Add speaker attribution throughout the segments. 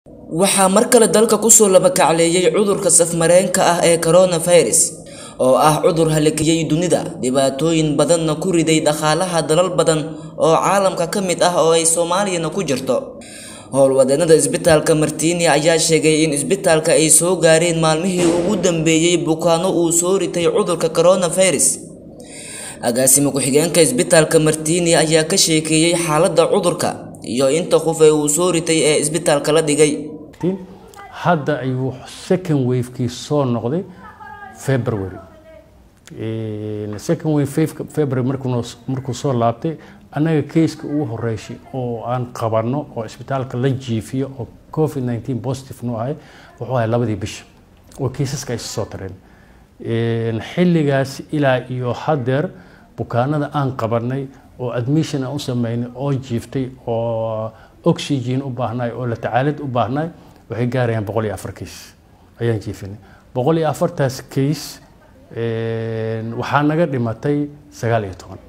Speaker 1: waxaa mar kale dalka kusoo labakacleeyay cudurka safmareenka ah ee coronavirus oo ah cudur halakiyey dunida dhibaatooyin badanna ku riday dhaqaalaha dalal badan oo caalamka ka mid ah oo ay soomaaliyana ku jirto howlwadeenada isbitaalka martiini ayaa sheegay in isbitaalka ay soo gaareen maalmihii ugu dambeeyey bukaano uu soo ritay cudurka coronavirus agaasimo ku-xigeenka isbitaalka martiini ayaa ka sheekeeyey xaaladda cudurka iyo inta qof ee uu soo ritay ee isbitaalka la dhigay
Speaker 2: hadda ayuu second wavekii soo noqday february second wave february markuu soo laabtay annaga keiska ugu horeysay oo aan qabanno oo isbitaalka la jiifiyo oo covid 19 positive nu ahay wuxuu ahay labadii bisha oo kiisaska ay soo tareen xilligaas ilaa iyo haddeer bukaanada aan qabanay oo admission aan u sameynay oo jiiftay oo oxygen u baahnay oo la tacaalid u baahnay waxay gaarayaan boqol iyo afar kiis ayaan jiifinay boqol iyo afartaas kiis waxaa naga dhimatay sagaal iyo toban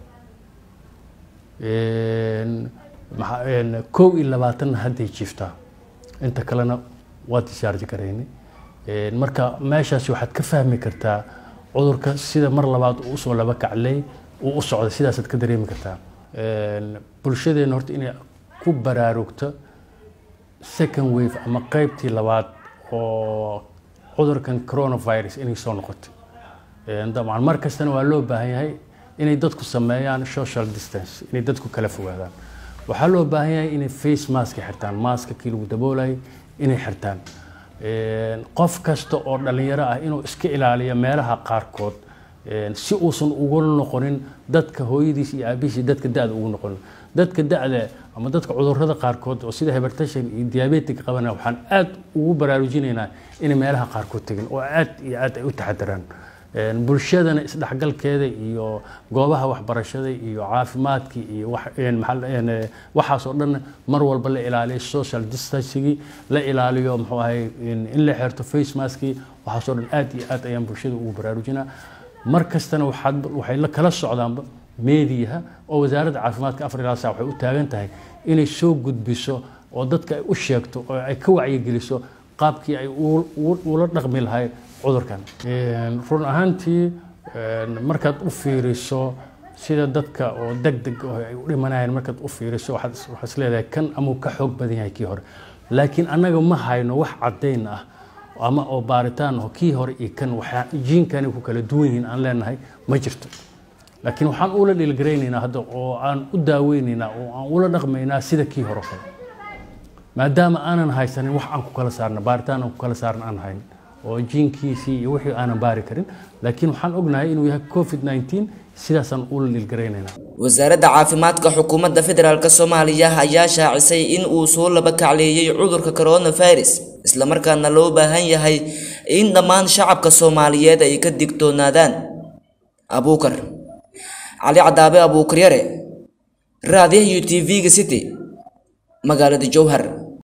Speaker 2: kow iyo labaatanna hadday jiiftaa inta kalena waa discharge garaynay marka meeshaasi waxaad ka fahmi kartaa cudurka sida mar labaad uu usoo laba kaclay uu u socday sidaasaad ka dareemi kartaa bulshadeena horta inay ku baraarugto second wave ama qeybtii labaad oo cudurkan coronavirus inay soo noqotay dabcan mar kastana waa loo baahan yahay inay dadku sameeyaan social distance inay dadku kala fogaadaan waxaa loo baahan yahay inay face mask xirtaan maaska kii lagu daboolayay inay xirtaan qof kasta oo dhalinyaro ah inuu iska ilaaliyo meelaha qaarkood si uusan ugu noqonin dadka hooyadiis iyo aabihiis dadka da-da ugu noqonin dadka da-da ama dadka cudurrada qaarkood oo sida hypertension iyo diabetic qabana waxaan aad ugu baraarujinaynaa inay meelaha qaarkood tegin oo aad iyo aad ay u taxadaraan bulshadana isdhexgalkeeda iyo goobaha waxbarashada iyo caafimaadka iyo waxaas oo dhan mar walba la ilaaliyo social distancigii la ilaaliyo muxuu ahay in la xirto face maskii waxaas oo dhan aad iyo aad ayaan bulshada ugu baraarujinaa mar kastana waxaad waxay la kala socdaanba meediyaha oo wasaaradda caafimaadka afar ilaa saa waxay u taagan tahay inay soo gudbiso oo dadka ay u sheegto oo ay ka wacyigeliso qaabkii ay ula dhaqmi lahay cudurkan run ahaantii markaad u fiiriso sida dadka oo deg deg ay u dhimanayaan markaad u fiiriso waxaad is leedahay kan amuu ka xoog badan yahay kii hore laakiin annaga ma hayno wax caddayn ah ama oo baaritaan ah kii hore iyo kan waxaa jiinkani ku kala duwan yihiin aan leenahay ma jirto laakiin waxaan ula dhiilgaraynaynaa hadda oo aan u daaweynaynaa oo aan ula dhaqmaynaa sida kii hore kale maadaama aanan haysanin wax aan ku kala saarna baaritaan aan ku kala saarna aan hayn oo jiinkiisii iyo wixii aanan baari karin laakiin waxaan ognahay inuu yahay covid 19 sidaasaan ula dhiilgaraynaynaa
Speaker 1: wasaaradda caafimaadka xukuumadda federaalk soomaaliya ayaa shaacisay in uu soo laba kacleeyey cudurka coronavirus islamarkaana loo baahan yahay in dhammaan shacabka soomaaliyeed ay ka digtoonaadaan abuukar cali cadaabe abuukaryare raadiyaha u t v-ga city magaalada jowhar